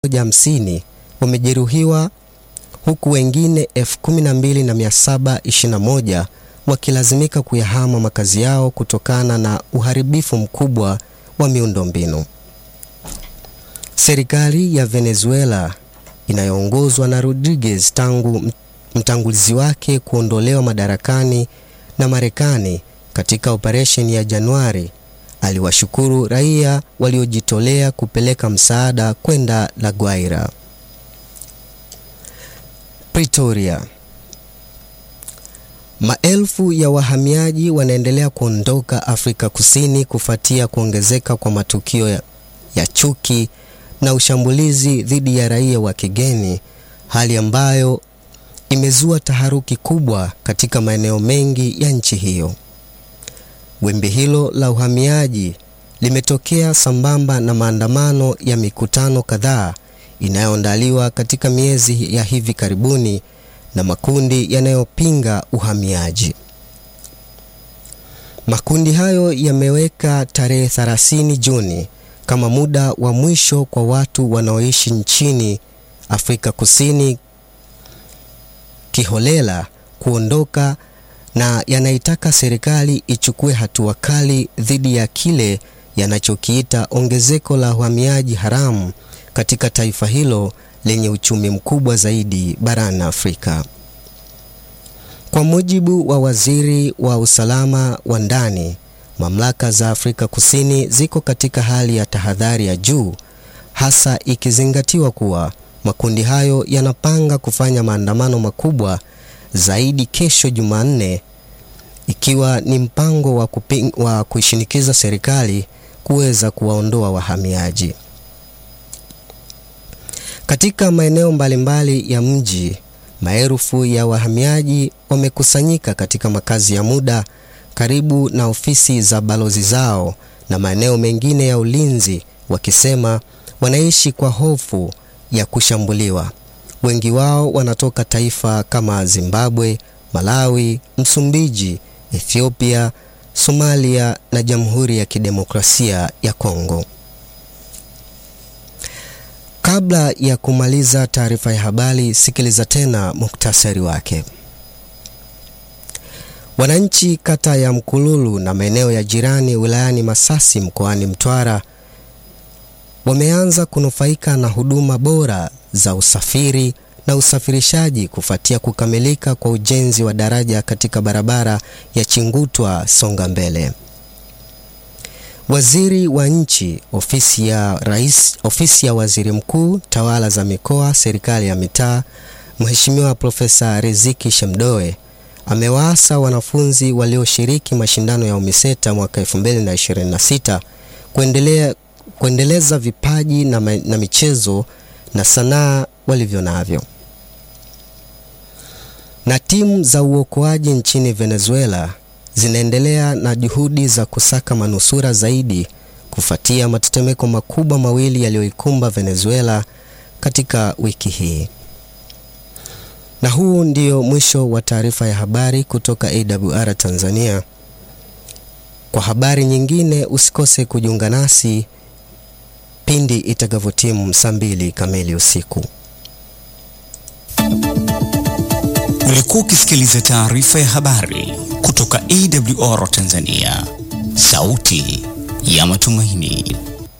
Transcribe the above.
hamsini wamejeruhiwa huku wengine 12721 wakilazimika kuyahama makazi yao kutokana na uharibifu mkubwa wa miundombinu. Serikali ya Venezuela inayoongozwa na Rodriguez tangu mtangulizi wake kuondolewa madarakani na Marekani katika operesheni ya Januari aliwashukuru raia waliojitolea kupeleka msaada kwenda La Guaira. Pretoria. Maelfu ya wahamiaji wanaendelea kuondoka Afrika Kusini kufuatia kuongezeka kwa matukio ya, ya chuki na ushambulizi dhidi ya raia wa kigeni, hali ambayo imezua taharuki kubwa katika maeneo mengi ya nchi hiyo. Wimbi hilo la uhamiaji limetokea sambamba na maandamano ya mikutano kadhaa inayoandaliwa katika miezi ya hivi karibuni na makundi yanayopinga uhamiaji. Makundi hayo yameweka tarehe 30 Juni kama muda wa mwisho kwa watu wanaoishi nchini Afrika Kusini kiholela kuondoka na yanaitaka serikali ichukue hatua kali dhidi ya kile yanachokiita ongezeko la uhamiaji haramu katika taifa hilo lenye uchumi mkubwa zaidi barani Afrika. Kwa mujibu wa waziri wa usalama wa ndani, mamlaka za Afrika Kusini ziko katika hali ya tahadhari ya juu, hasa ikizingatiwa kuwa makundi hayo yanapanga kufanya maandamano makubwa zaidi kesho Jumanne, ikiwa ni mpango wa, kuping, wa kuishinikiza serikali kuweza kuwaondoa wahamiaji. Katika maeneo mbalimbali ya mji, maelfu ya wahamiaji wamekusanyika katika makazi ya muda karibu na ofisi za balozi zao na maeneo mengine ya ulinzi, wakisema wanaishi kwa hofu ya kushambuliwa. Wengi wao wanatoka taifa kama Zimbabwe, Malawi, Msumbiji, Ethiopia, Somalia na Jamhuri ya Kidemokrasia ya Kongo. Kabla ya kumaliza taarifa ya habari, sikiliza tena muktasari wake. Wananchi kata ya Mkululu na maeneo ya jirani wilayani Masasi mkoani Mtwara wameanza kunufaika na huduma bora za usafiri na usafirishaji kufuatia kukamilika kwa ujenzi wa daraja katika barabara ya Chingutwa Songa Mbele. Waziri wa Nchi, Ofisi ya Rais, Ofisi ya Waziri Mkuu, Tawala za Mikoa, Serikali ya Mitaa, Mheshimiwa Profesa Riziki Shemdoe amewaasa wanafunzi walioshiriki mashindano ya UMISETA mwaka 2026 kuendelea kuendeleza vipaji na, na michezo na sanaa walivyo navyo. Na timu za uokoaji nchini Venezuela zinaendelea na juhudi za kusaka manusura zaidi kufuatia matetemeko makubwa mawili yaliyoikumba Venezuela katika wiki hii. Na huu ndio mwisho wa taarifa ya habari kutoka AWR Tanzania. Kwa habari nyingine usikose kujiunga nasi pindi itakavyotimu saa mbili kamili usiku. Ulikuwa ukisikiliza taarifa ya habari kutoka AWR Tanzania, sauti ya matumaini.